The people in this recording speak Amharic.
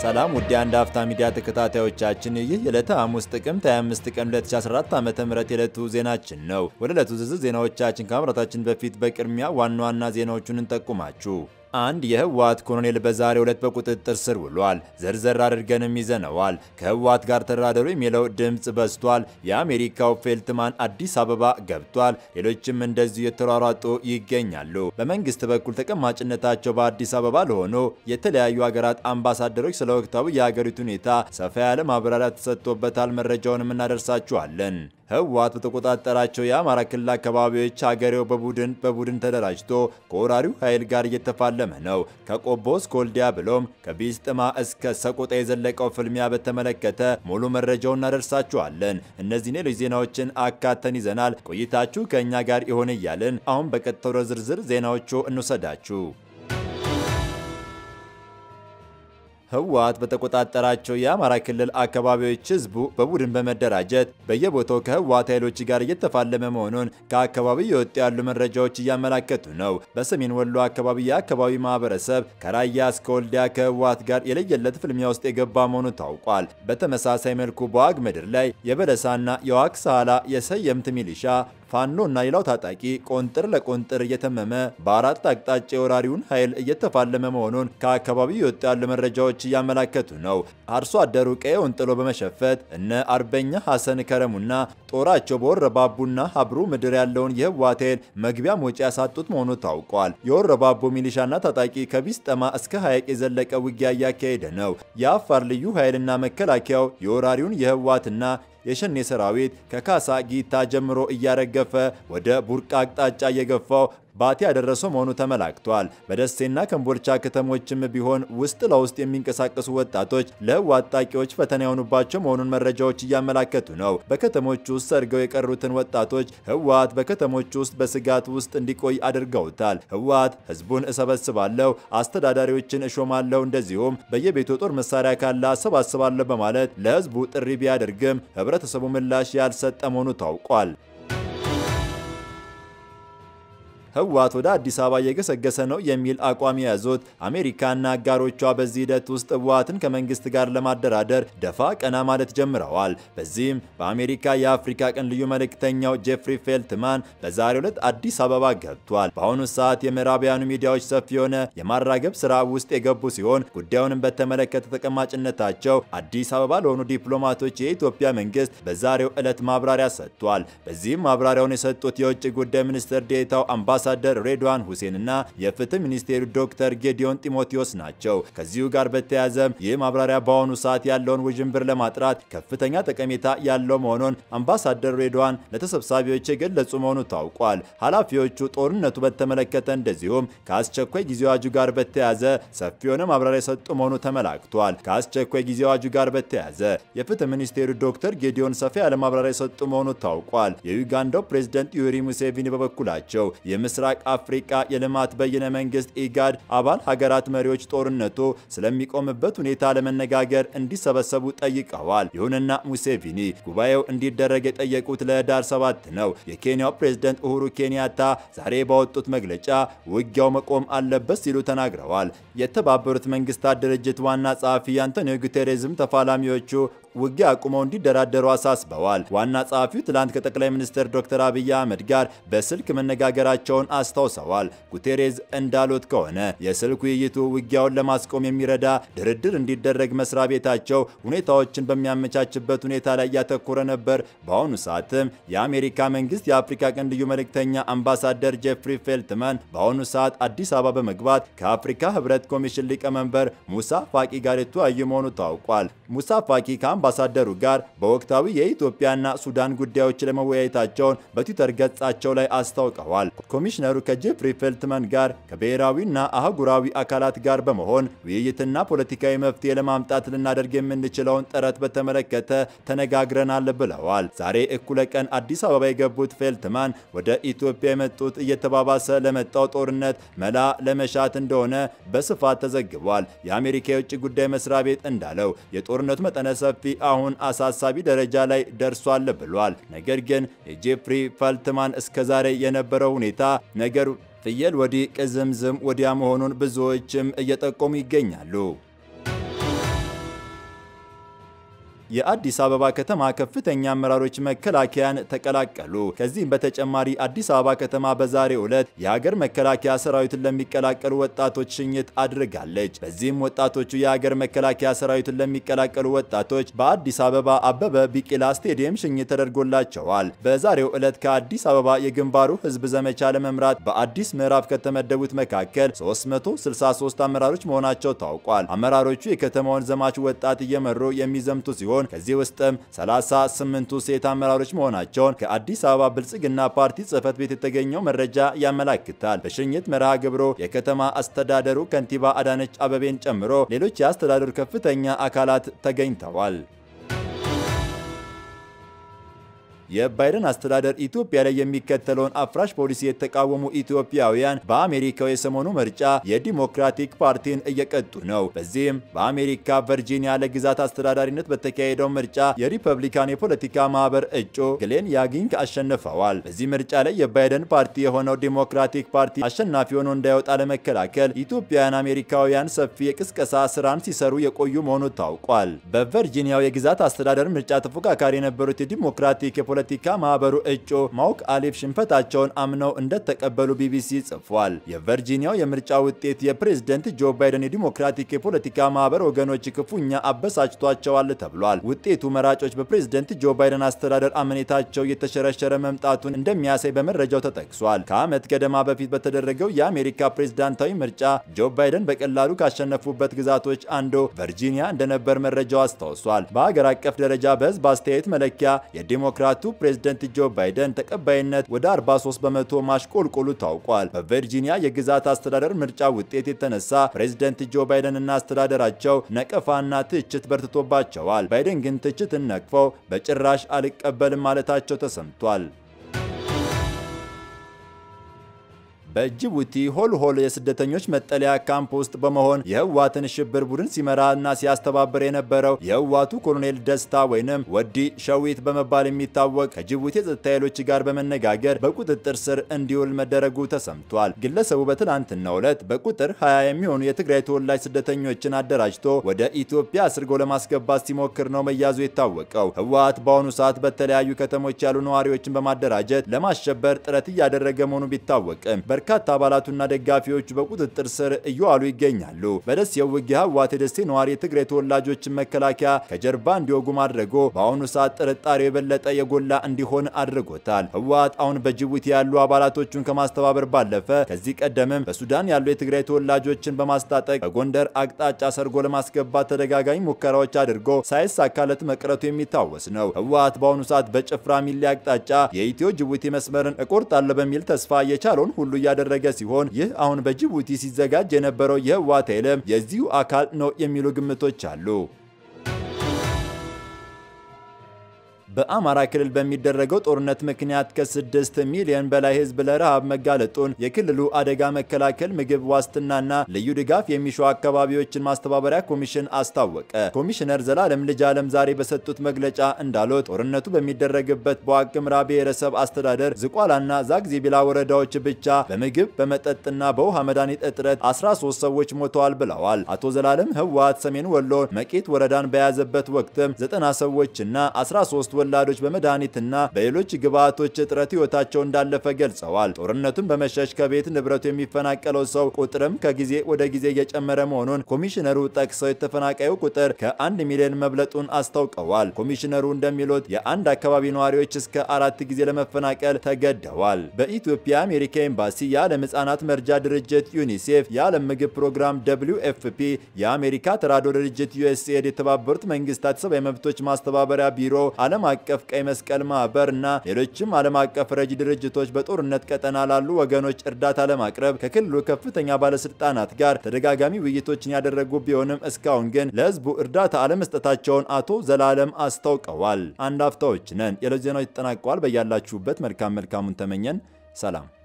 ሰላም ውድ የአንድ አፍታ ሚዲያ ተከታታዮቻችን፣ ይህ የዕለተ ሐሙስ ጥቅምት 25 ቀን 2014 ዓ.ም የዕለቱ ዜናችን ነው። ወደ ዕለቱ ዝርዝር ዜናዎቻችን ከማምራታችን በፊት በቅድሚያ ዋና ዋና ዜናዎቹን እንጠቁማችሁ። አንድ የህወሓት ኮሎኔል በዛሬው ዕለት በቁጥጥር ስር ውሏል። ዘርዘር አድርገንም ይዘነዋል። ከህወሓት ጋር ተደራደሩ የሚለው ድምፅ በዝቷል። የአሜሪካው ፌልትማን አዲስ አበባ ገብቷል። ሌሎችም እንደዚሁ የተሯሯጡ ይገኛሉ። በመንግስት በኩል ተቀማጭነታቸው በአዲስ አበባ ለሆኑ የተለያዩ ሀገራት አምባሳደሮች ስለ ወቅታዊ የሀገሪቱ ሁኔታ ሰፋ ያለ ማብራሪያ ተሰጥቶበታል። መረጃውንም እናደርሳችኋለን። ህወሓት በተቆጣጠራቸው የአማራ ክልል አካባቢዎች ሀገሬው በቡድን በቡድን ተደራጅቶ ከወራሪው ኃይል ጋር እየተፋለመ ነው። ከቆቦ እስከ ወልዲያ ብሎም ከቢስጥማ እስከ ሰቆጣ የዘለቀው ፍልሚያ በተመለከተ ሙሉ መረጃውን እናደርሳችኋለን። እነዚህ ሌሎች ዜናዎችን አካተን ይዘናል። ቆይታችሁ ከእኛ ጋር ይሆን እያልን አሁን በቀጥታ ወደ ዝርዝር ዜናዎቹ እንውሰዳችሁ። ህወሓት በተቆጣጠራቸው የአማራ ክልል አካባቢዎች ህዝቡ በቡድን በመደራጀት በየቦታው ከህወሓት ኃይሎች ጋር እየተፋለመ መሆኑን ከአካባቢው የወጡ ያሉ መረጃዎች እያመላከቱ ነው። በሰሜን ወሎ አካባቢ የአካባቢ ማህበረሰብ ከራያ እስከ ወልዲያ ከህወሓት ጋር የለየለት ፍልሚያ ውስጥ የገባ መሆኑ ታውቋል። በተመሳሳይ መልኩ በዋግ ምድር ላይ የበለሳና የዋግ ሳህላ የሰየምት ሚሊሻ ፋኖ እና ሌላው ታጣቂ ቆንጥር ለቆንጥር እየተመመ በአራት አቅጣጫ የወራሪውን ኃይል እየተፋለመ መሆኑን ከአካባቢው የወጡ ያሉ መረጃዎች እያመላከቱ ነው። አርሶ አደሩ ቀየውን ጥሎ በመሸፈት እነ አርበኛ ሐሰን ከረሙና ጦራቸው በወረባቡና ሀብሩ ምድር ያለውን የህወሓት ኃይል መግቢያ መውጫ ያሳጡት መሆኑ ታውቋል። የወረባቡ ሚሊሻና ታጣቂ ከቢስጠማ እስከ ሐይቅ የዘለቀ ውጊያ እያካሄደ ነው። የአፋር ልዩ ኃይልና መከላከያው የወራሪውን የህወሓትና የሸኔ ሰራዊት ከካሳ ጊታ ጀምሮ እያረገፈ ወደ ቡርቃ አቅጣጫ እየገፋው ባቲ ያደረሰው መሆኑ ተመላክቷል። በደሴና ከምቦልቻ ከተሞችም ቢሆን ውስጥ ለውስጥ የሚንቀሳቀሱ ወጣቶች ለህወሓት ታጣቂዎች ፈተና የሆኑባቸው መሆኑን መረጃዎች እያመላከቱ ነው። በከተሞች ውስጥ ሰርገው የቀሩትን ወጣቶች ህወሓት በከተሞች ውስጥ በስጋት ውስጥ እንዲቆይ አድርገውታል። ህወሓት ህዝቡን እሰበስባለሁ፣ አስተዳዳሪዎችን እሾማለሁ፣ እንደዚሁም በየቤቱ ጦር መሳሪያ ካለ አሰባስባለሁ በማለት ለህዝቡ ጥሪ ቢያደርግም ህብረተሰቡ ምላሽ ያልሰጠ መሆኑ ታውቋል። ህወሓት ወደ አዲስ አበባ እየገሰገሰ ነው የሚል አቋም የያዙት አሜሪካና አጋሮቿ በዚህ ሂደት ውስጥ ህወሓትን ከመንግስት ጋር ለማደራደር ደፋ ቀና ማለት ጀምረዋል። በዚህም በአሜሪካ የአፍሪካ ቀን ልዩ መልእክተኛው ጄፍሪ ፌልትማን በዛሬው ዕለት አዲስ አበባ ገብቷል። በአሁኑ ሰዓት የምዕራቢያኑ ሚዲያዎች ሰፊ የሆነ የማራገብ ስራ ውስጥ የገቡ ሲሆን ጉዳዩንም በተመለከተ ተቀማጭነታቸው አዲስ አበባ ለሆኑ ዲፕሎማቶች የኢትዮጵያ መንግስት በዛሬው ዕለት ማብራሪያ ሰጥቷል። በዚህም ማብራሪያውን የሰጡት የውጭ ጉዳይ ሚኒስትር ዴኤታው አምባሳ አምባሳደር ሬድዋን ሁሴንና የፍትህ ሚኒስቴሩ ዶክተር ጌዲዮን ጢሞቴዎስ ናቸው። ከዚሁ ጋር በተያያዘ ይህ ማብራሪያ በአሁኑ ሰዓት ያለውን ውዥንብር ለማጥራት ከፍተኛ ጠቀሜታ ያለው መሆኑን አምባሳደር ሬድዋን ለተሰብሳቢዎች የገለጹ መሆኑ ታውቋል። ኃላፊዎቹ ጦርነቱ በተመለከተ እንደዚሁም ከአስቸኳይ ጊዜ አዋጁ ጋር በተያያዘ ሰፊ የሆነ ማብራሪያ የሰጡ መሆኑ ተመላክቷል። ከአስቸኳይ ጊዜ አዋጁ ጋር በተያያዘ የፍትህ ሚኒስቴሩ ዶክተር ጌዲዮን ሰፊ ያለ ማብራሪያ የሰጡ መሆኑ ታውቋል። የዩጋንዳው ፕሬዝደንት ዩዌሪ ሙሴቪኒ በበኩላቸው የምስራቅ አፍሪካ የልማት በይነ መንግስት ኢጋድ አባል ሀገራት መሪዎች ጦርነቱ ስለሚቆምበት ሁኔታ ለመነጋገር እንዲሰበሰቡ ጠይቀዋል። ይሁንና ሙሴቪኒ ጉባኤው እንዲደረግ የጠየቁት ለህዳር ሰባት ነው። የኬንያው ፕሬዝደንት ኡሁሩ ኬንያታ ዛሬ ባወጡት መግለጫ ውጊያው መቆም አለበት ሲሉ ተናግረዋል። የተባበሩት መንግስታት ድርጅት ዋና ጸሐፊ አንቶኒዮ ጉቴሬዝም ተፋላሚዎቹ ውጊያ አቁመው እንዲደራደሩ አሳስበዋል። ዋና ጸሐፊው ትላንት ከጠቅላይ ሚኒስትር ዶክተር አብይ አህመድ ጋር በስልክ መነጋገራቸውን አስታውሰዋል። ጉቴሬዝ እንዳሉት ከሆነ የስልክ ውይይቱ ውጊያውን ለማስቆም የሚረዳ ድርድር እንዲደረግ መስሪያ ቤታቸው ሁኔታዎችን በሚያመቻችበት ሁኔታ ላይ ያተኮረ ነበር። በአሁኑ ሰዓትም የአሜሪካ መንግስት የአፍሪካ ቀንድ ልዩ መልእክተኛ አምባሳደር ጄፍሪ ፌልትመን በአሁኑ ሰዓት አዲስ አበባ በመግባት ከአፍሪካ ህብረት ኮሚሽን ሊቀመንበር ሙሳ ፋቂ ጋር የተወያዩ መሆኑ ታውቋል። ሙሳ ፋቂ አምባሳደሩ ጋር በወቅታዊ የኢትዮጵያና ሱዳን ጉዳዮች ለመወያየታቸውን በትዊተር ገጻቸው ላይ አስታውቀዋል። ኮሚሽነሩ ከጄፍሪ ፌልትመን ጋር ከብሔራዊና አህጉራዊ አካላት ጋር በመሆን ውይይትና ፖለቲካዊ መፍትሄ ለማምጣት ልናደርግ የምንችለውን ጥረት በተመለከተ ተነጋግረናል ብለዋል። ዛሬ እኩለ ቀን አዲስ አበባ የገቡት ፌልትማን ወደ ኢትዮጵያ የመጡት እየተባባሰ ለመጣው ጦርነት መላ ለመሻት እንደሆነ በስፋት ተዘግቧል። የአሜሪካ የውጭ ጉዳይ መስሪያ ቤት እንዳለው የጦርነቱ መጠነ ሰፊ አሁን አሳሳቢ ደረጃ ላይ ደርሷል ብሏል። ነገር ግን የጄፍሪ ፈልትማን እስከዛሬ የነበረው ሁኔታ ነገር ፍየል ወዲህ ቅዝምዝም ወዲያ መሆኑን ብዙዎችም እየጠቆሙ ይገኛሉ። የአዲስ አበባ ከተማ ከፍተኛ አመራሮች መከላከያን ተቀላቀሉ። ከዚህም በተጨማሪ አዲስ አበባ ከተማ በዛሬው ዕለት የሀገር መከላከያ ሰራዊትን ለሚቀላቀሉ ወጣቶች ሽኝት አድርጋለች። በዚህም ወጣቶቹ የሀገር መከላከያ ሰራዊትን ለሚቀላቀሉ ወጣቶች በአዲስ አበባ አበበ ቢቂላ ስቴዲየም ሽኝት ተደርጎላቸዋል። በዛሬው ዕለት ከአዲስ አበባ የግንባሩ ህዝብ ዘመቻ ለመምራት በአዲስ ምዕራፍ ከተመደቡት መካከል 363 አመራሮች መሆናቸው ታውቋል። አመራሮቹ የከተማውን ዘማች ወጣት እየመሩ የሚዘምቱ ሲሆን ከዚህ ውስጥም 38ቱ ሴት አመራሮች መሆናቸውን ከአዲስ አበባ ብልጽግና ፓርቲ ጽህፈት ቤት የተገኘው መረጃ ያመላክታል። በሽኝት መርሃ ግብሩ የከተማ አስተዳደሩ ከንቲባ አዳነች አበቤን ጨምሮ ሌሎች የአስተዳደሩ ከፍተኛ አካላት ተገኝተዋል። የባይደን አስተዳደር ኢትዮጵያ ላይ የሚከተለውን አፍራሽ ፖሊሲ የተቃወሙ ኢትዮጵያውያን በአሜሪካው የሰሞኑ ምርጫ የዲሞክራቲክ ፓርቲን እየቀጡ ነው። በዚህም በአሜሪካ ቨርጂኒያ ለግዛት አስተዳዳሪነት በተካሄደው ምርጫ የሪፐብሊካን የፖለቲካ ማህበር እጩ ግሌን ያጊንግ አሸንፈዋል። በዚህ ምርጫ ላይ የባይደን ፓርቲ የሆነው ዲሞክራቲክ ፓርቲ አሸናፊ ሆኖ እንዳይወጣ ለመከላከል ኢትዮጵያውያን አሜሪካውያን ሰፊ የቅስቀሳ ስራን ሲሰሩ የቆዩ መሆኑ ታውቋል። በቨርጂኒያው የግዛት አስተዳደር ምርጫ ተፎካካሪ የነበሩት የዲሞክራቲክ የፖለቲካ ማህበሩ እጩ ማውክ አሊፍ ሽንፈታቸውን አምነው እንደተቀበሉ ቢቢሲ ጽፏል። የቨርጂኒያው የምርጫ ውጤት የፕሬዝደንት ጆ ባይደን የዲሞክራቲክ የፖለቲካ ማህበር ወገኖች ክፉኛ አበሳጭቷቸዋል ተብሏል። ውጤቱ መራጮች በፕሬዝደንት ጆ ባይደን አስተዳደር አመኔታቸው እየተሸረሸረ መምጣቱን እንደሚያሳይ በመረጃው ተጠቅሷል። ከዓመት ገደማ በፊት በተደረገው የአሜሪካ ፕሬዝዳንታዊ ምርጫ ጆ ባይደን በቀላሉ ካሸነፉበት ግዛቶች አንዱ ቨርጂኒያ እንደነበር መረጃው አስታውሷል። በሀገር አቀፍ ደረጃ በህዝብ አስተያየት መለኪያ የዲሞክራቱ ፕሬዝደንት ጆ ባይደን ተቀባይነት ወደ 43 በመቶ ማሽቆልቆሉ ታውቋል። በቨርጂኒያ የግዛት አስተዳደር ምርጫ ውጤት የተነሳ ፕሬዝደንት ጆ ባይደን እና አስተዳደራቸው ነቀፋና ትችት በርትቶባቸዋል። ባይደን ግን ትችትን ነቅፈው በጭራሽ አልቀበልም ማለታቸው ተሰምቷል። በጅቡቲ ሆልሆል የስደተኞች መጠለያ ካምፕ ውስጥ በመሆን የህዋትን ሽብር ቡድን ሲመራና ሲያስተባብር የነበረው የህዋቱ ኮሎኔል ደስታ ወይንም ወዲ ሸዊት በመባል የሚታወቅ ከጅቡቲ የጸጥታ ኃይሎች ጋር በመነጋገር በቁጥጥር ስር እንዲውል መደረጉ ተሰምቷል። ግለሰቡ በትናንትናው ዕለት በቁጥር 20 የሚሆኑ የትግራይ ተወላጅ ስደተኞችን አደራጅቶ ወደ ኢትዮጵያ አስርጎ ለማስገባት ሲሞክር ነው መያዙ የታወቀው። ህወሓት በአሁኑ ሰዓት በተለያዩ ከተሞች ያሉ ነዋሪዎችን በማደራጀት ለማሸበር ጥረት እያደረገ መሆኑ ቢታወቅም በርካታ አባላቱና ደጋፊዎቹ በቁጥጥር ስር እየዋሉ ይገኛሉ። በደሴው ውጊያ ህወሓት የደሴ ነዋሪ የትግራይ ተወላጆችን መከላከያ ከጀርባ እንዲወጉ ማድረጉ በአሁኑ ሰዓት ጥርጣሬው የበለጠ የጎላ እንዲሆን አድርጎታል። ህወሓት አሁን በጅቡቲ ያሉ አባላቶቹን ከማስተባበር ባለፈ ከዚህ ቀደምም በሱዳን ያሉ የትግራይ ተወላጆችን በማስታጠቅ በጎንደር አቅጣጫ ሰርጎ ለማስገባት ተደጋጋሚ ሙከራዎች አድርጎ ሳይሳካለት መቅረቱ የሚታወስ ነው። ህወሓት በአሁኑ ሰዓት በጭፍራ ሚሊ አቅጣጫ የኢትዮ ጅቡቲ መስመርን እቆርጣለሁ በሚል ተስፋ የቻለውን ሁሉ እያደረገ ሲሆን ይህ አሁን በጅቡቲ ሲዘጋጅ የነበረው የህወሓት ኃይልም የዚሁ አካል ነው የሚሉ ግምቶች አሉ። በአማራ ክልል በሚደረገው ጦርነት ምክንያት ከስድስት ሚሊዮን በላይ ህዝብ ለረሃብ መጋለጡን የክልሉ አደጋ መከላከል ምግብ ዋስትናና ልዩ ድጋፍ የሚሹ አካባቢዎችን ማስተባበሪያ ኮሚሽን አስታወቀ። ኮሚሽነር ዘላለም ልጅ አለም ዛሬ በሰጡት መግለጫ እንዳሉት ጦርነቱ በሚደረግበት በዋግኽምራ ብሔረሰብ አስተዳደር ዝቋላና ዛግዜቢላ ወረዳዎች ብቻ በምግብ በመጠጥና በውሃ መድኃኒት እጥረት 13 ሰዎች ሞተዋል ብለዋል። አቶ ዘላለም ህወሓት ሰሜን ወሎ መቄት ወረዳን በያዘበት ወቅትም 90 ሰዎችና 13 ወላዶች በመድኃኒትና በሌሎች ግብዓቶች እጥረት ህይወታቸው እንዳለፈ ገልጸዋል። ጦርነቱን በመሸሽ ከቤት ንብረቱ የሚፈናቀለው ሰው ቁጥርም ከጊዜ ወደ ጊዜ እየጨመረ መሆኑን ኮሚሽነሩ ጠቅሰው የተፈናቃዩ ቁጥር ከአንድ ሚሊዮን መብለጡን አስታውቀዋል። ኮሚሽነሩ እንደሚሉት የአንድ አካባቢ ነዋሪዎች እስከ አራት ጊዜ ለመፈናቀል ተገደዋል። በኢትዮጵያ የአሜሪካ ኤምባሲ፣ የዓለም ህጻናት መርጃ ድርጅት ዩኒሴፍ፣ የዓለም ምግብ ፕሮግራም ደብሊው ኤፍፒ፣ የአሜሪካ ተራድኦ ድርጅት ዩኤስኤድ፣ የተባበሩት መንግስታት ሰብአዊ መብቶች ማስተባበሪያ ቢሮ፣ ዓለም አቀፍ ቀይ መስቀል ማህበር እና ሌሎችም ዓለም አቀፍ ረጂ ድርጅቶች በጦርነት ቀጠና ላሉ ወገኖች እርዳታ ለማቅረብ ከክልሉ ከፍተኛ ባለስልጣናት ጋር ተደጋጋሚ ውይይቶችን ያደረጉ ቢሆንም እስካሁን ግን ለህዝቡ እርዳታ አለመስጠታቸውን አቶ ዘላለም አስታውቀዋል። አንድ አፍታዎች ነን። የዕለት ዜናዎች ተጠናቀዋል። በያላችሁበት መልካም መልካሙን ተመኘን። ሰላም